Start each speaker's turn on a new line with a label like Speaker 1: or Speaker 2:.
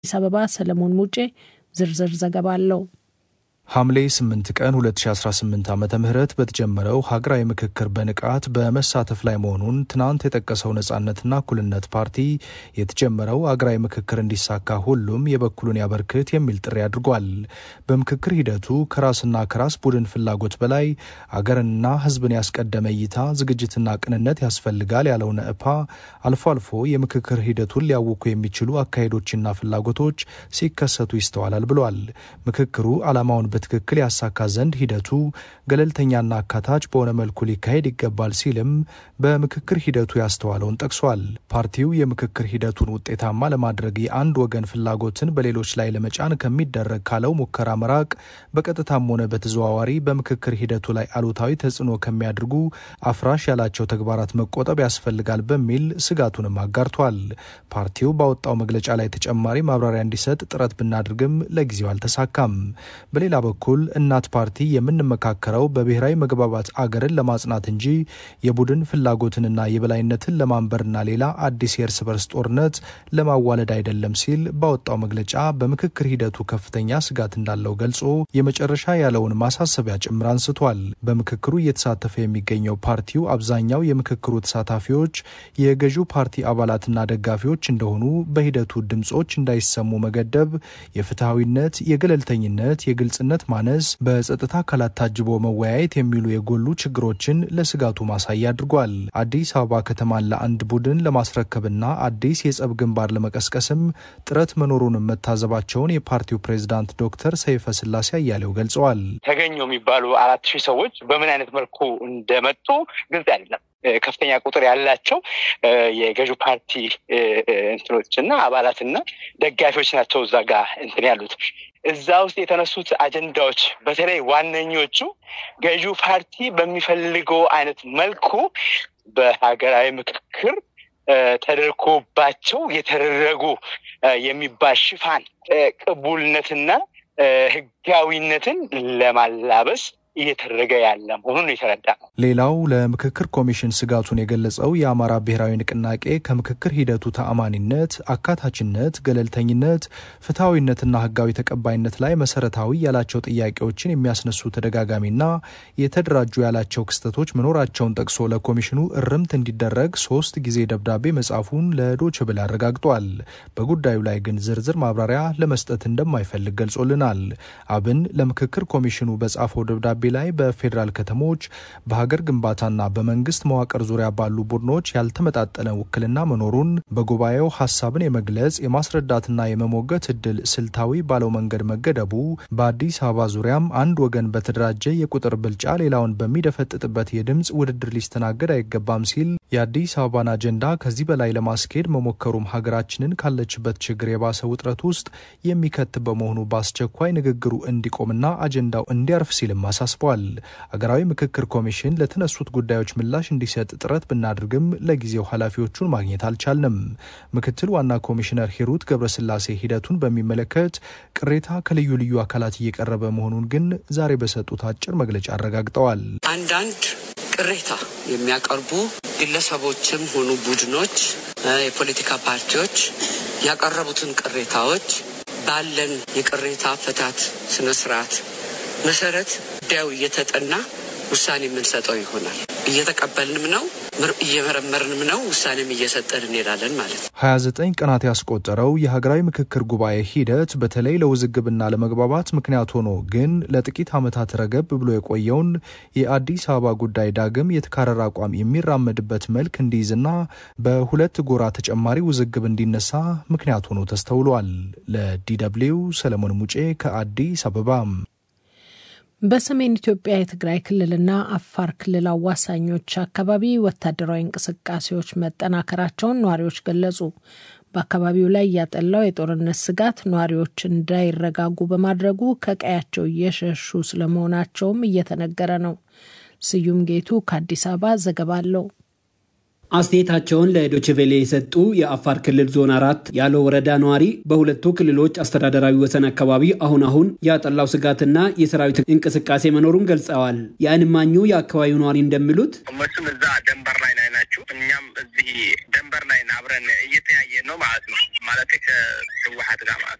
Speaker 1: ከአዲስ አበባ ሰለሞን ሙጬ ዝርዝር ዘገባ አለው።
Speaker 2: ሐምሌ 8 ቀን 2018 ዓ ም በተጀመረው ሀገራዊ ምክክር በንቃት በመሳተፍ ላይ መሆኑን ትናንት የጠቀሰው ነጻነትና እኩልነት ፓርቲ የተጀመረው ሀገራዊ ምክክር እንዲሳካ ሁሉም የበኩሉን ያበርክት የሚል ጥሪ አድርጓል። በምክክር ሂደቱ ከራስና ከራስ ቡድን ፍላጎት በላይ አገርንና ሕዝብን ያስቀደመ እይታ፣ ዝግጅትና ቅንነት ያስፈልጋል ያለው ነእፓ አልፎ አልፎ የምክክር ሂደቱን ሊያውኩ የሚችሉ አካሄዶችና ፍላጎቶች ሲከሰቱ ይስተዋላል ብሏል። ምክክሩ ዓላማውን በትክክል ያሳካ ዘንድ ሂደቱ ገለልተኛና አካታች በሆነ መልኩ ሊካሄድ ይገባል ሲልም በምክክር ሂደቱ ያስተዋለውን ጠቅሷል። ፓርቲው የምክክር ሂደቱን ውጤታማ ለማድረግ የአንድ ወገን ፍላጎትን በሌሎች ላይ ለመጫን ከሚደረግ ካለው ሙከራ መራቅ፣ በቀጥታም ሆነ በተዘዋዋሪ በምክክር ሂደቱ ላይ አሉታዊ ተጽዕኖ ከሚያደርጉ አፍራሽ ያላቸው ተግባራት መቆጠብ ያስፈልጋል በሚል ስጋቱንም አጋርቷል። ፓርቲው ባወጣው መግለጫ ላይ ተጨማሪ ማብራሪያ እንዲሰጥ ጥረት ብናደርግም ለጊዜው አልተሳካም። በሌላ በኩል እናት ፓርቲ የምንመካከረው በብሔራዊ መግባባት አገርን ለማጽናት እንጂ የቡድን ፍላጎትንና የበላይነትን ለማንበርና ሌላ አዲስ የእርስ በርስ ጦርነት ለማዋለድ አይደለም ሲል ባወጣው መግለጫ በምክክር ሂደቱ ከፍተኛ ስጋት እንዳለው ገልጾ የመጨረሻ ያለውን ማሳሰቢያ ጭምር አንስቷል። በምክክሩ እየተሳተፈ የሚገኘው ፓርቲው አብዛኛው የምክክሩ ተሳታፊዎች የገዢው ፓርቲ አባላትና ደጋፊዎች እንደሆኑ በሂደቱ ድምፆች እንዳይሰሙ መገደብ የፍትሐዊነት፣ የገለልተኝነት፣ የግልጽነት ማነስ፣ በጸጥታ አካላት ታጅቦ መወያየት የሚሉ የጎሉ ችግሮችን ለስጋቱ ማሳያ አድርጓል። አዲስ አበባ ከተማን ለአንድ ቡድን ለማስረከብና አዲስ የጸብ ግንባር ለመቀስቀስም ጥረት መኖሩንም መታዘባቸውን የፓርቲው ፕሬዝዳንት ዶክተር ሰይፈ ስላሴ አያሌው ገልጸዋል።
Speaker 3: ተገኙ የሚባሉ አራት ሺህ ሰዎች በምን አይነት መልኩ እንደመጡ ግልጽ አይደለም። ከፍተኛ ቁጥር ያላቸው የገዢው ፓርቲ እንትኖች እና አባላትና ደጋፊዎች ናቸው እዛ ጋር እንትን ያሉት። እዛ ውስጥ የተነሱት አጀንዳዎች በተለይ ዋነኞቹ ገዢው ፓርቲ በሚፈልገው አይነት መልኩ በሀገራዊ ምክክር ተደርጎባቸው የተደረጉ የሚባል ሽፋን ቅቡልነትና ሕጋዊነትን ለማላበስ እየተደረገ ያለ መሆኑን የተረዳ ነው።
Speaker 2: ሌላው ለምክክር ኮሚሽን ስጋቱን የገለጸው የአማራ ብሔራዊ ንቅናቄ ከምክክር ሂደቱ ተአማኒነት፣ አካታችነት፣ ገለልተኝነት፣ ፍትሐዊነትና ህጋዊ ተቀባይነት ላይ መሰረታዊ ያላቸው ጥያቄዎችን የሚያስነሱ ተደጋጋሚና የተደራጁ ያላቸው ክስተቶች መኖራቸውን ጠቅሶ ለኮሚሽኑ እርምት እንዲደረግ ሶስት ጊዜ ደብዳቤ መጻፉን ለዶይቼ ቬለ አረጋግጧል። በጉዳዩ ላይ ግን ዝርዝር ማብራሪያ ለመስጠት እንደማይፈልግ ገልጾልናል። አብን ለምክክር ኮሚሽኑ በጻፈው ደብዳቤ ላይ በፌዴራል ከተሞች በሀገር ግንባታና በመንግስት መዋቅር ዙሪያ ባሉ ቡድኖች ያልተመጣጠነ ውክልና መኖሩን በጉባኤው ሀሳብን የመግለጽ የማስረዳትና የመሞገት እድል ስልታዊ ባለው መንገድ መገደቡ በአዲስ አበባ ዙሪያም አንድ ወገን በተደራጀ የቁጥር ብልጫ ሌላውን በሚደፈጥጥበት የድምፅ ውድድር ሊስተናገድ አይገባም ሲል የአዲስ አበባን አጀንዳ ከዚህ በላይ ለማስኬድ መሞከሩም ሀገራችንን ካለችበት ችግር የባሰ ውጥረት ውስጥ የሚከት በመሆኑ በአስቸኳይ ንግግሩ እንዲቆምና አጀንዳው እንዲያርፍ ሲልም አሳስቧል። አገራዊ ምክክር ኮሚሽን ለተነሱት ጉዳዮች ምላሽ እንዲሰጥ ጥረት ብናድርግም ለጊዜው ኃላፊዎቹን ማግኘት አልቻልንም። ምክትል ዋና ኮሚሽነር ሂሩት ገብረስላሴ ሂደቱን በሚመለከት ቅሬታ ከልዩ ልዩ አካላት እየቀረበ መሆኑን ግን ዛሬ በሰጡት አጭር መግለጫ አረጋግጠዋል።
Speaker 4: አንዳንድ ቅሬታ የሚያቀርቡ ግለሰቦችም ሆኑ ቡድኖች፣ የፖለቲካ ፓርቲዎች ያቀረቡትን ቅሬታዎች ባለን የቅሬታ አፈታት ስነስርዓት መሰረት ጉዳዩ እየተጠና ውሳኔ የምንሰጠው ይሆናል። እየተቀበልንም ነው፣ እየመረመርንም ነው፣ ውሳኔም እየሰጠን እንሄዳለን ማለት ነው።
Speaker 2: 29 ቀናት ያስቆጠረው የሀገራዊ ምክክር ጉባኤ ሂደት በተለይ ለውዝግብና ለመግባባት ምክንያት ሆኖ ግን ለጥቂት ዓመታት ረገብ ብሎ የቆየውን የአዲስ አበባ ጉዳይ ዳግም የተካረረ አቋም የሚራመድበት መልክ እንዲይዝና በሁለት ጎራ ተጨማሪ ውዝግብ እንዲነሳ ምክንያት ሆኖ ተስተውሏል። ለዲደብሊው ሰለሞን ሙጬ ከአዲስ አበባ።
Speaker 1: በሰሜን ኢትዮጵያ የትግራይ ክልልና አፋር ክልል አዋሳኞች አካባቢ ወታደራዊ እንቅስቃሴዎች መጠናከራቸውን ነዋሪዎች ገለጹ። በአካባቢው ላይ ያጠላው የጦርነት ስጋት ነዋሪዎች እንዳይረጋጉ በማድረጉ ከቀያቸው እየሸሹ ስለመሆናቸውም እየተነገረ ነው። ስዩም ጌቱ ከአዲስ አበባ ዘገባ አለው።
Speaker 5: አስተያየታቸውን ለዶችቬሌ የሰጡ የአፋር ክልል ዞን አራት ያለው ወረዳ ነዋሪ በሁለቱ ክልሎች አስተዳደራዊ ወሰን አካባቢ አሁን አሁን ያጠላው ስጋትና የሰራዊት እንቅስቃሴ መኖሩን ገልጸዋል። የዓይን እማኙ የአካባቢው ነዋሪ እንደሚሉት
Speaker 6: እነሱም እዛ ደንበር ላይ ላይ ናችሁ፣ እኛም እዚህ ደንበር ላይ አብረን እየተያየ ነው ማለት ነው። ማለት ከህወሓት ጋር ማለት